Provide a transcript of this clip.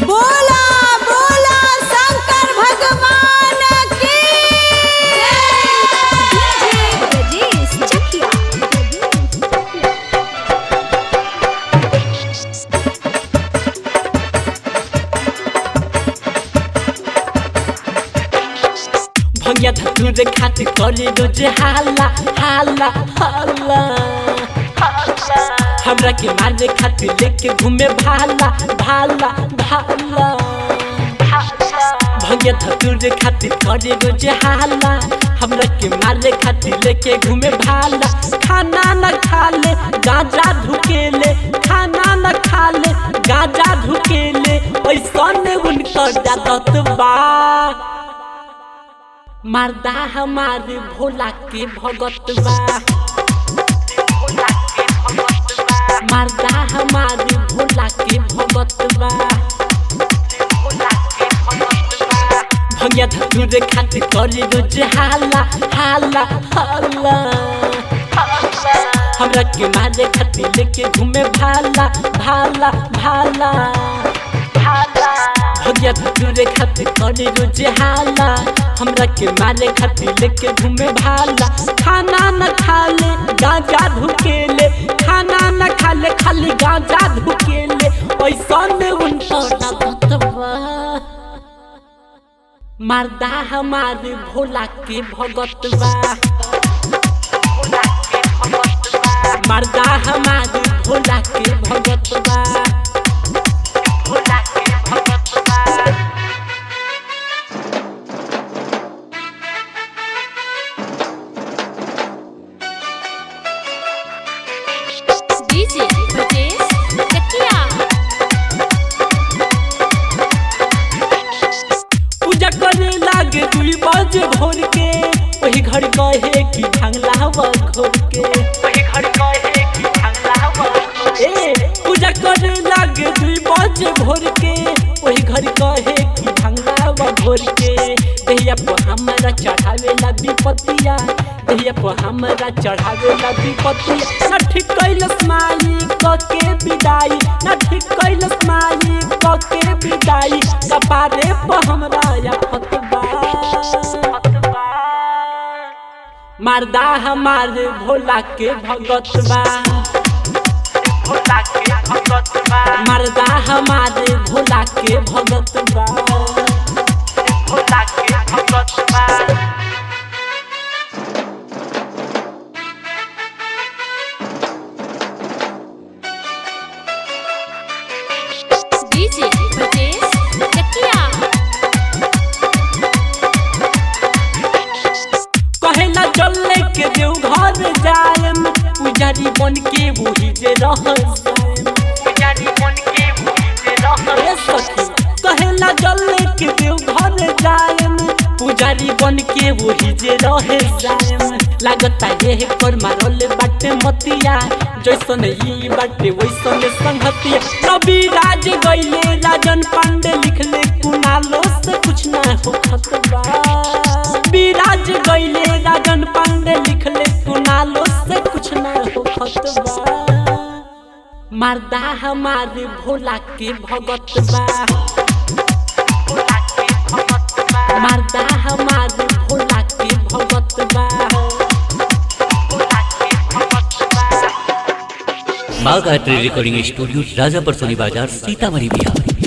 बोला बोला शंकर भगवान की Rajesh Chakia. भैया धतूर खातिर करे रोज हाला हाला हाला हमरा के मारे खातिर लेके घूमे भाला भाला भाला भैया धतूर खातिर करे रोज हाला हमरा के मारे खातिर लेके घूमे भाला खाना न खा ले गांजा धुकेले खाना न खा ले गांजा धुकेले ऐसन उनकर जादत बा मर्दा हमारे भोला के भगत बा मर्दा हमारे भोला के भगत बा भैया धतूर खातिर करे रोज हाला हाला हाला हमरा के मारे खातिर लेके घूमे भाला भाला भाला भैया धतूर खातिर करे रोज हाला हमरा के मारे खातिर लेके घूमे भाला खाना न खा ले गांजा धुकेले खाना न खा ले खाली गांजा धुकेले ऐसन उनका भगतवा मर्दा हमारे भोला के भगतवा मर्दा हमारे भोला के भगतवा DJ Rajesh Chakia. पूजा करे लागे दुई बजे भोर के वही घर कहे कि ढंगला हवा घोर के वही घर कहे कि ढंगला हवा ए पूजा करे लागे दुई बजे भोर के वही घर कहे कि ढंगला हवा घोर के दहिया पर हमरा चढ़ावे ला विपतिया दहिया पर हमरा चढ़ावे ला विपतिया ना ठीक कैलस माई क के विदाई ना ठीक कैलस माई क के विदाई कपारे पर हमरा या फतवा मर्दा हमारे भोला के भगतवा मर्दा हमारे भोला के भगतवा DJ Rajesh Chakia. कहेला चले के देव घर जायम पुजारी बन के वही जे रह ए सखी, कहेला चले के देव घर जायम पुजारी बन के वही जे रहे जायम लागता ये पर मारल बाटे मतिया जैसन ई बाटे वैसन संगतिया कवि राज गईले राजन पांडे लिखले कुनालो से कुछ ना हो खतबा विराज गईले राजन पांडे लिखले कुनालो से कुछ ना हो खतबा मर्दा हमारे भोला के भगत बा मर्दा हमारे भोला के भगत बा माँ गायत्री रिकॉर्डिंग स्टूडियो राजापर सोनी बाजार सीतामढ़ी बिहार